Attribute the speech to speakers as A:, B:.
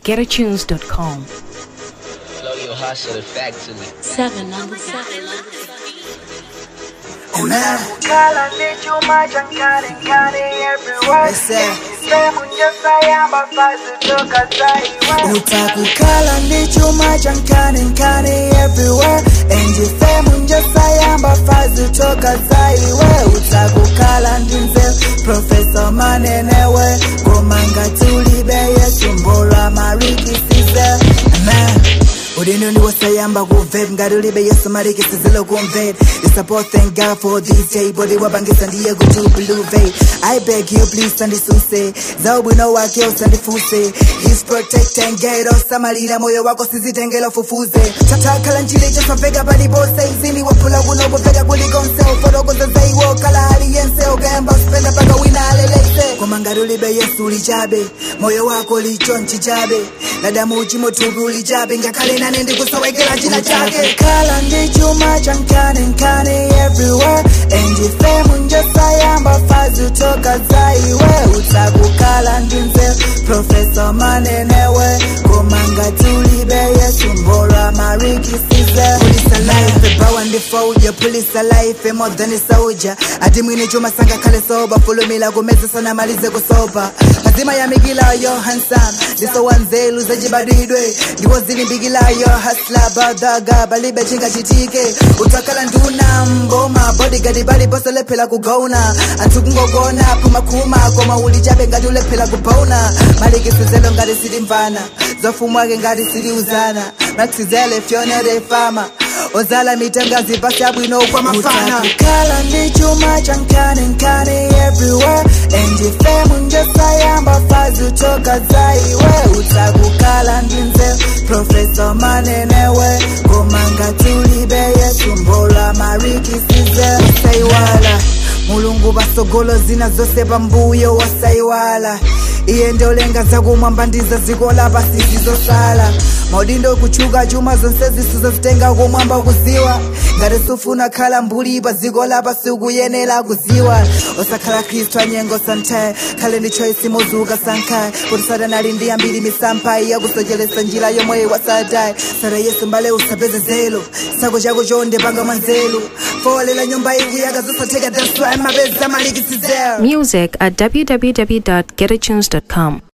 A: www.getatunes.com.
B: Flow your hustle the factory.
C: Seven on the seven.
D: Kala ndi chuma chankani nkani everywhere
E: Listen.
D: Sehemu njasayamba fazi toka zaiwe
E: utakukhala ndi chuma chankani nkani everywhere endifemu njasayamba fazi toka zaiwe utakukhala ndi nzeru profesa manenewe komanga tulibe yesu mbolwa marikisize amen udino ndiwosayamba kuvet ngati ulibe yesu marikisizilo kumvet isupport thank god for this day bodi wabangisa ndiye kuti bluve i beg you please andisuse za ubwino wake usandifuse his protecting gate osamalira moyo wako sizitengela fufuze tatakhala njili chasaveka palipose izini waphula kuno kuveka kulikonse ufotokoza zaiwo kala aliyense ukayamba usipenda paka wina alelese koma ngati ulibe yesu ulichabe moyo wako lichonchi chabe ladamu uchimotupi ulichabe ngakhale nane ndikusowekera china chake khala ndi chuma chankani nkani everywhere endifemu njosayamba fazi utoka zaiwe utakukhala ndi nzeru profesa manenewe komanga tulibe yesu mbolwa marikisize pulisa life bawa ndifauja pulisa life more than a soldier ati mwine chuma sanga khale soba fulumila kumeza sana malize kusopa azima yamikilayo handsome ndisowanzelu zachibadidwe ndipo zilimbikilayo hasla badaga balibe chingachitike utakhala nduna mboma bodigadi baliponse lephera kugona anthu kungogona phumakhuma koma ulichabe ngati ulephera kubona malikisizelo ngati silimvana zofumwake ngati siliuzana maxizele fyonere fama ozala mitengazi pasi abwino kwa mafana utakukhala ndi chuma chankani nkani everywhere endifemu njosayamba fazi utoka zaiwe utakukhala ndi nzeru profesa manenewe komanga tulibe yesu mbolwa marikisize saiwala mulungu pasogolo zina zose pambuyo wasaiwala iye ndolenga zakumwamba ndiza ziko lapasi zizosala maudindo kuchuka chuma zonse zisizozitenga kumwamba kuziwa ngati sufuna khala mbuli pa dziko lapa sikuyenera kuziwa osakhala khristu anyengo santaye khale ndi choice mozuka sankhaye kuti satana ali ndi ambiri misampha yakusocheretsa njira yomwe wasadaye sara yesu mbale usapeze zelo sako chako chonde panga mwanzelu folela nyumba ikuyaka zosatheka that's why mapeza malikisizero
A: Music at www.getatunes.com.